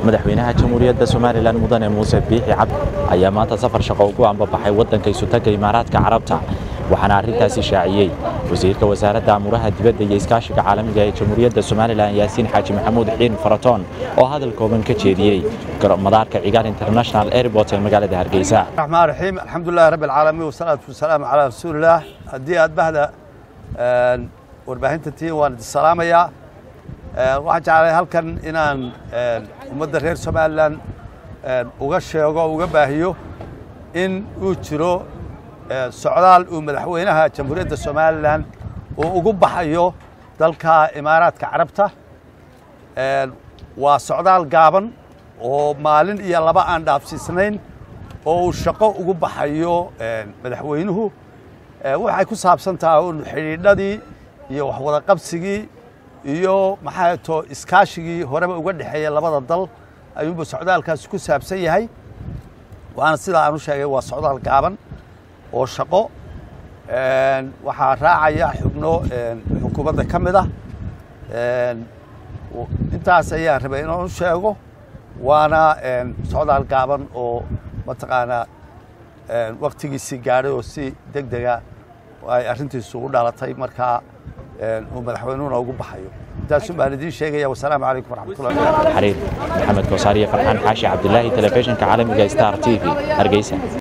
madaxweynaha jamhuuriyadda somalilan mudane muuse biixi cabdi ayaa maanta safar shaqo ugu ambabaxay waddanka isutaga imaaraadka carabta waxaana arrintaasi shaaciyey wasiirka wasaaradda amuuraha dibadda iyo iskaashiga caalamiga ee jamhuuriyadda somalilan yaasiin xaaji maxamuud xiin faratoon oo hadal kooban ka jeediyey madaarka cigaal international airport ee magaalada hargeysa الرحمن الرحيم الحمد لله رب العالمين والصلاة والسلام على رسول الله haddii aad bahda warbaahinta tihiin waan idin salaamayaa waxaan jeclay halkan inaan ummadda reer somalilan uga sheego uga baahiyo in uu jiro socdaal uu madaxweynaha jamhuuriyadda somalilan uu ugu baxayo dalka imaaraadka carabta waa socdaal gaaban oo maalin iyo laba aan dhaafsiisnayn oo uu shaqo ugu baxayo madaxweynuhu waxay ku saabsan tahay un xidhiidhadii iyo waxwada qabsigii iyo maxaa to iskaashigii horeba uga dhexeeya labada dal ayuunba socdaalkaasi ku saabsan yahay waana sidaa aan u sheegay waa socdaal gaaban oo shaqo waxaa raacaya xubno xukuumadda ka mid ah intaas ayaan rabay inaan u sheego waana socdaal gaaban oo mataqaanaa waktigiisii gaadhay oo si deg dega ay arrintiisu u dhalatay markaa uu madaxweynuhuna ugu baxayo intaasun baan idiin sheegaya wasalaamu calaykum waraxmatullahi xariir maxamed koosaariye farxaan xaashi cabdilaahi telefishinka caalamiga star t v hargeysa